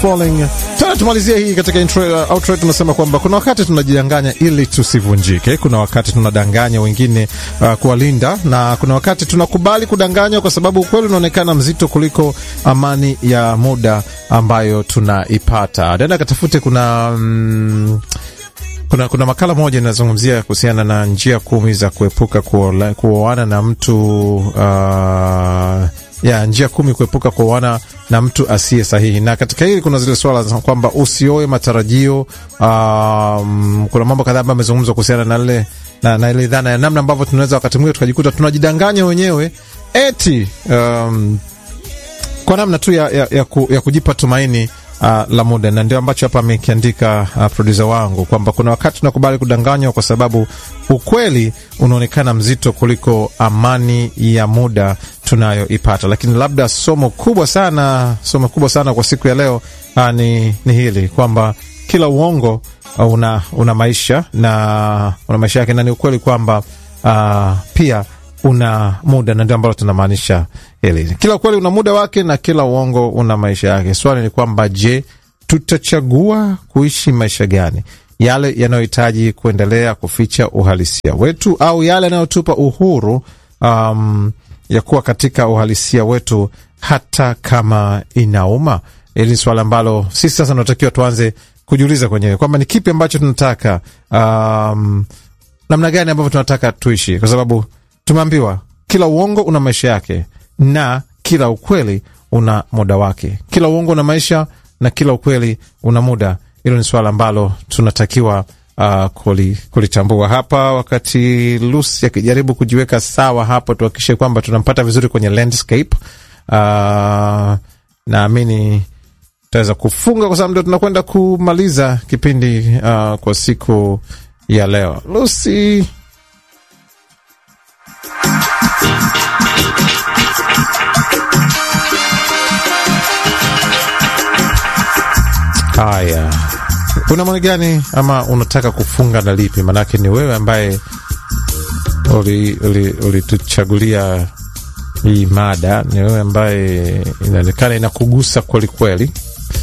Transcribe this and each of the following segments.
Falling. Tena tumalizie hii katika intro, uh, outro tunasema kwamba kuna wakati tunajidanganya ili tusivunjike, kuna wakati tunadanganya wengine uh, kuwalinda, na kuna wakati tunakubali kudanganywa kwa sababu ukweli unaonekana mzito kuliko amani ya muda ambayo tunaipata. Nenda katafute, kuna mm, kuna, kuna makala moja inazungumzia kuhusiana na njia kumi za kuepuka kuoana na mtu uh, ya njia kumi kuepuka kuoana na mtu asiye sahihi. Na katika hili kuna zile swala za kwamba usioe matarajio. Um, kuna mambo kadhaa ambayo amezungumzwa kuhusiana na ile na, na ile dhana ya namna ambavyo tunaweza wakati mwingine tukajikuta tunajidanganya wenyewe eti um, kwa namna tu ya, ya, ya, ku, ya kujipa tumaini Uh, la muda na ndio ambacho hapa amekiandika uh, produsa wangu kwamba kuna wakati tunakubali kudanganywa kwa sababu ukweli unaonekana mzito kuliko amani ya muda tunayoipata. Lakini labda somo kubwa sana, somo kubwa sana kwa siku ya leo uh, ni, ni hili kwamba kila uongo uh, una, una maisha na una maisha yake, na ni ukweli kwamba uh, pia una muda na ndio ambalo tunamaanisha hili. Kila ukweli una muda wake na kila uongo una maisha yake. Swali ni kwamba, je, tutachagua kuishi maisha gani? Yale yanayohitaji kuendelea kuficha uhalisia wetu au yale yanayotupa uhuru um, ya kuwa katika uhalisia wetu hata kama inauma? Hili ni swali ambalo sisi sasa tunatakiwa tuanze kujiuliza kwenyewe kwamba ni kipi ambacho tunataka, um, namna gani ambavyo tunataka tuishi, kwa sababu tumeambiwa kila uongo una maisha yake na kila ukweli una muda wake. Kila uongo una maisha na kila ukweli una muda. Hilo ni swala ambalo tunatakiwa uh, kulitambua hapa. Wakati Lucy akijaribu kujiweka sawa hapo, tuhakikishe kwamba tunampata vizuri kwenye landscape. Uh, naamini tutaweza kufunga kwa sababu ndio tunakwenda kumaliza kipindi uh, kwa siku ya leo. Lucy Haya, una maoni gani ama unataka kufunga na lipi? Maanake ni wewe ambaye ulituchagulia uli, uli hii mada, ni wewe ambaye inaonekana inakugusa kwelikweli.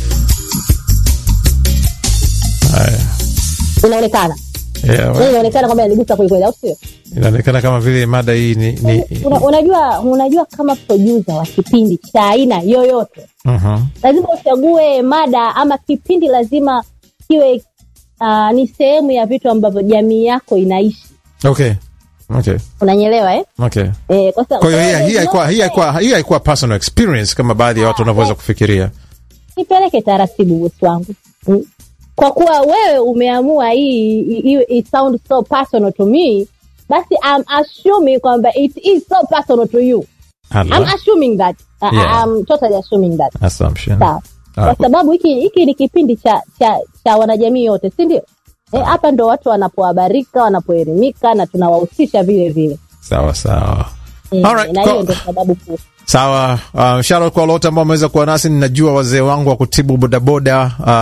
Haya, inaonekana yeah, inaonekana kwamba inanigusa kwelikweli, au sio? Inaonekana kama vile mada hii ni, ni... Una, unajua unajua kama producer wa kipindi cha aina yoyote uh-huh. lazima uchague mada ama kipindi lazima kiwe uh, ni sehemu ya vitu ambavyo jamii yako inaishi. Okay. Okay. Unanyelewa eh? Okay. Eh, kwa sababu Kwa hiyo hii haikuwa hii haikuwa hii haikuwa personal experience kama baadhi ya watu wanavyoweza kufikiria. nipeleke taratibu bosi wangu Mm. kwa kuwa wewe umeamua hii iwe it sound so personal to me basi I'm assuming kwamba it is so personal to you I'm Allah. assuming that uh, Yeah. I'm totally assuming that Assumption. sawa Ah, kwa sababu hiki hiki ni kipindi cha cha, cha wanajamii yote si ndio eh, hapa ndo watu wanapohabarika wanapoelimika na tunawahusisha vile vile Sawa sawa. eh, Alright, na ko- hiyo ndo sababu kuu Sawa. Uh, shout kwa wote ambao wameweza kuwa nasi. Ninajua wazee wangu wa kutibu bodaboda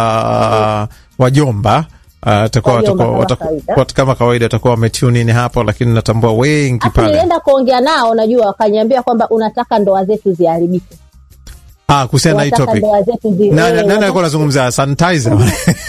uh, wajomba uh, watakuwa Wajomba watakuwa- kama watakuwa- kawaida. wat- kama kawaida watakuwa wametune in hapo, lakini natambua wengi Afu pale nilienda kuongea nao najua wakaniambia kwamba unataka ndoa zetu ziharibike ah, kuhusiana na hii Unataka topic. ndoa zetu zi- Na- eh, na- Nani unataka- alikuwa anazungumza sanitizer?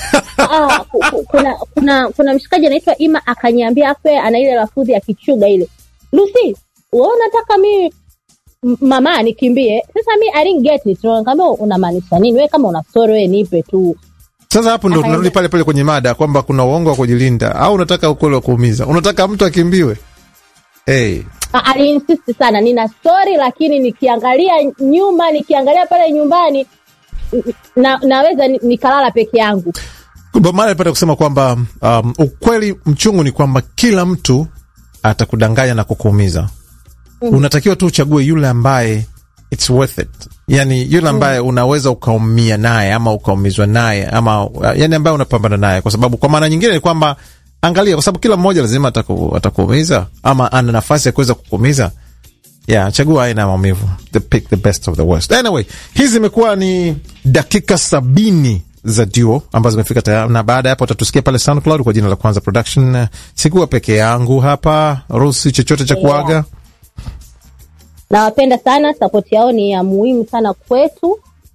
Ah, ku- ku- kuna kuna kuna mshikaji anaitwa Ima akaniambia afe ana ile lafudhi ya kichuga ile. Lucy, wewe unataka mi m- mama nikimbie? Sasa mi I didn't get it. Nikamwambia unamaanisha nini? Wewe kama una story wewe nipe tu. Sasa hapo ndo Akaenda. tunarudi pale pale kwenye mada kwamba kuna uongo wa kujilinda au unataka ukweli wa kuumiza, unataka mtu akimbiwe. Hey. Ah, Aliinsist sana nina story lakini nikiangalia nyuma nikiangalia pale nyumbani n- na, naweza ni- nikalala peke yangu. Bob Marley alipata kusema kwamba um, ukweli mchungu ni kwamba kila mtu atakudanganya na kukuumiza. Unatakiwa tu uchague yule ambaye it's worth it, yani yule ambaye unaweza ukaumia naye ama ukaumizwa naye ama uh, yani ambaye unapambana naye, kwa sababu kwa maana nyingine ni kwamba angalia, kwa sababu kila mmoja lazima ataku, atakuumiza ama ana nafasi ya kuweza kukuumiza. Yeah, chagua aina ya maumivu. The pick the best of the worst. Anyway, hizi zimekuwa ni dakika sabini za duo ambazo zimefika tayari, na baada ya hapo utatusikia pale SoundCloud kwa jina la Kwanza Production. Eh, Sikuwa peke yangu hapa, rusi chochote cha kuaga. Nawapenda sana, support yao ni ya muhimu sana kwetu.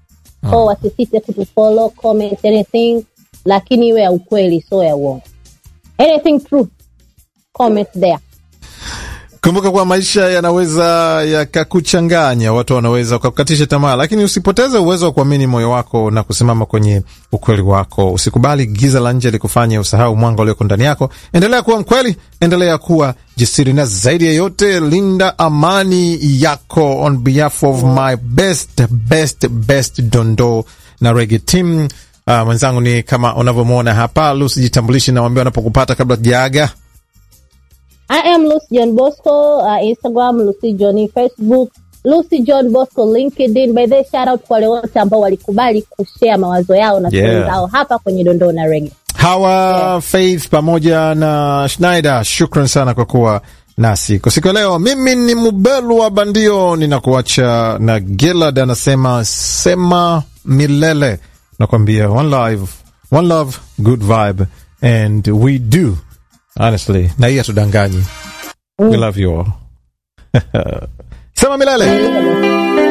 so wasisite kutufollow comment anything lakini iwe ya ukweli sio ya uongo anything true comment there Kumbuka kuwa maisha yanaweza yakakuchanganya, watu wanaweza wakakukatisha tamaa, lakini usipoteze uwezo wa kuamini moyo wako na kusimama kwenye ukweli wako. Usikubali giza la nje likufanye usahau mwanga ulioko ndani yako. Endelea kuwa mkweli, endelea kuwa jasiri, na zaidi ya yote, linda amani yako. On behalf of my best best best dondo na rege team, uh, mwenzangu ni kama unavyomwona hapa. Lusi, jitambulishi na wambia wanapokupata kabla tujaaga. I am Lucy John Bosco, uh, Instagram, Lucy Johnny, Facebook, Lucy John Bosco, LinkedIn. By the way, shout out kwa wale wote ambao walikubali kushare mawazo yao na Yeah. stories zao hapa kwenye dondoo na rege. Hawa Faith pamoja na Schneider, shukran sana kwa kuwa nasi kwa siku ya leo. Mimi ni Mubelu wa Bandio, ninakuacha na Gilad anasema sema milele, nakwambia one life, one love, good vibe and we do honestly, na hii hatudanganyi. We love you all. sema milele.